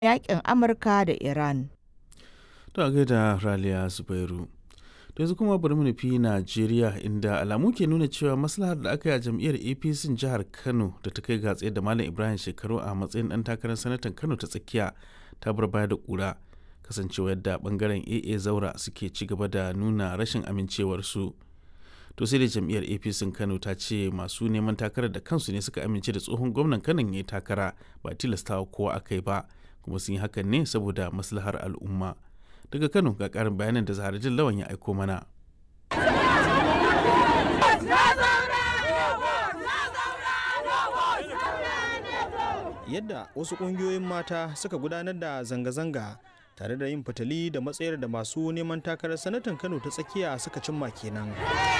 yaƙin Amurka da Iran. To a gaida Raliya Zubairu. To yanzu kuma bari mu nufi Najeriya inda alamu ke nuna cewa maslahar da aka yi a jam'iyyar APC jihar Kano da ta kai ga tsaye da Malam Ibrahim Shekaru a matsayin ɗan takarar sanatan Kano ta tsakiya ta bar baya da ƙura kasancewa yadda bangaren AA Zaura suke ci gaba da nuna rashin amincewarsu. To sai da jam'iyyar APC Kano ta ce masu neman takarar da kansu ne suka amince da tsohon gwamnan Kano ya yi takara ba tilastawa kowa aka yi ba kuma sun yi hakan ne saboda maslahar al'umma. daga kano ga karin bayanan da zaharajin lawan ya aiko mana yadda wasu ƙungiyoyin mata suka gudanar da zanga-zanga tare da yin fitali da matsayar da masu neman takarar sanatan kano ta tsakiya suka cimma kenan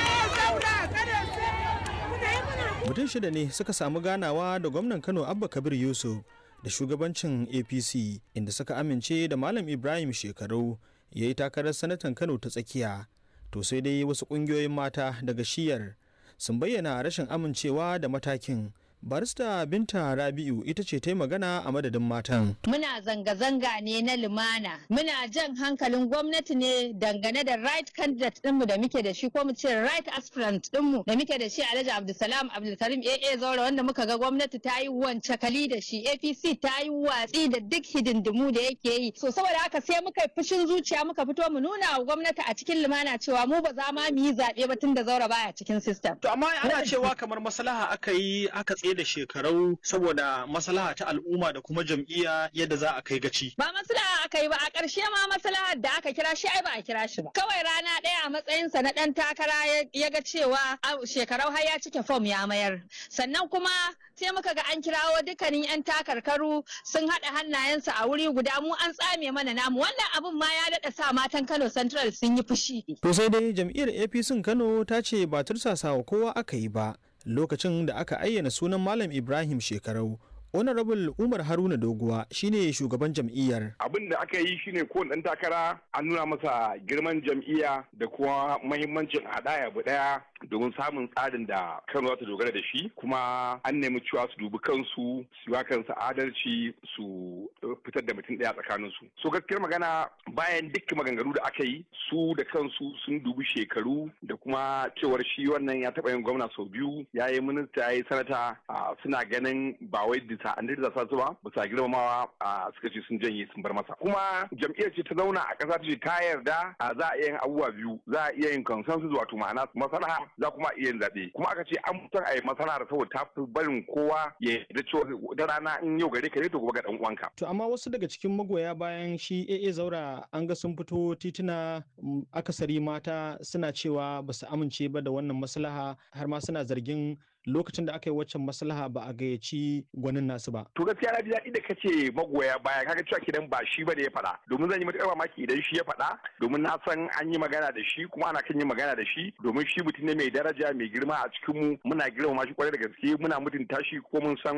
mutum shida ne suka samu ganawa da gwamnan kano abba kabir yusuf da shugabancin apc inda suka amince da malam ibrahim shekaru ya yi takarar sanatan kano ta tsakiya to sai dai wasu kungiyoyin mata daga shiyar sun bayyana rashin amincewa da matakin barista binta rabi'u ita ce ta magana a madadin matan muna zanga-zanga ne na lumana muna jan hankalin gwamnati ne dangane da right candidate dinmu da muke da shi ko mu ce right aspirant dinmu da muke da shi alhaji abdulsalam abdulkarim aa zaura wanda muka ga gwamnati ta yi wance kali da shi apc ta yi watsi da duk hidindimu da yake yi so saboda haka sai muka fushin zuciya muka fito mu nuna wa gwamnati a cikin lumana cewa mu ba za ma mu yi zaɓe ba tun da zaura baya cikin system to amma ana cewa kamar maslaha aka yi aka tsaye da shekaru saboda maslaha ta al'umma da kuma jam'iyya yadda za a kai gaci. Ba maslaha aka yi ba a ƙarshe ma maslahar da aka kira shi ai ba a kira shi ba. Kawai rana ɗaya a matsayinsa na ɗan takara ya ga cewa shekarau har ya cike fom ya mayar. Sannan kuma sai muka ga an kirawo dukkanin 'yan takarkaru sun haɗa hannayensu a wuri guda mu an tsame mana namu wannan abun ma ya daɗa sa matan Kano Central sun yi fushi. To sai dai jam'iyyar APC Kano ta ce ba tursasawa kowa aka yi ba. lokacin da aka ayyana sunan malam ibrahim shekarau honorable umar haruna doguwa shine shugaban jam'iyyar abin da aka yi shine ko dan takara an nuna masa girman jam'iyya da kuma mahimmancin haɗaya abu ɗaya domin samun tsarin da kano za ta dogara da shi kuma an nemi cewa su dubi kansu su yi kansu adalci su fitar da mutum ɗaya tsakanin su so gaskiyar magana bayan dukkan maganganu da aka yi su da kansu sun dubi shekaru da kuma cewar shi wannan ya taɓa yin gwamna sau biyu ya yi minista ya yi sanata suna ganin ba wai bisa an da sa su ba bisa girmamawa suka ce sun janye sun bar masa kuma jam'iyyar ce ta zauna a ƙasa ce ta yarda za a iya yin abubuwa biyu za a iya yin consensus wato ma'ana masalaha za kuma iya yin zaɓe kuma aka ce an mutan a yi masana'ar saboda ta fi barin kowa ya yarda cewa da rana in yau gare ka ne to gobe ga dan uwanka. To amma wasu daga cikin magoya bayan shi AA Zaura an ga sun fito tituna akasari mata suna cewa ba su amince ba da wannan maslaha har ma suna zargin lokacin da aka yi waccan maslaha ba a gayyaci gwanin nasu ba. To gaskiya na ji daɗi da kace magoya baya kaga cewa kidan ba shi ba da ya faɗa domin zan yi matuƙar mamaki idan shi ya faɗa domin na san an yi magana da shi kuma ana kan yin magana da shi domin shi mutum ne mai daraja mai girma a cikin mu muna girmama shi kwarai da gaske muna mutunta shi ko mun san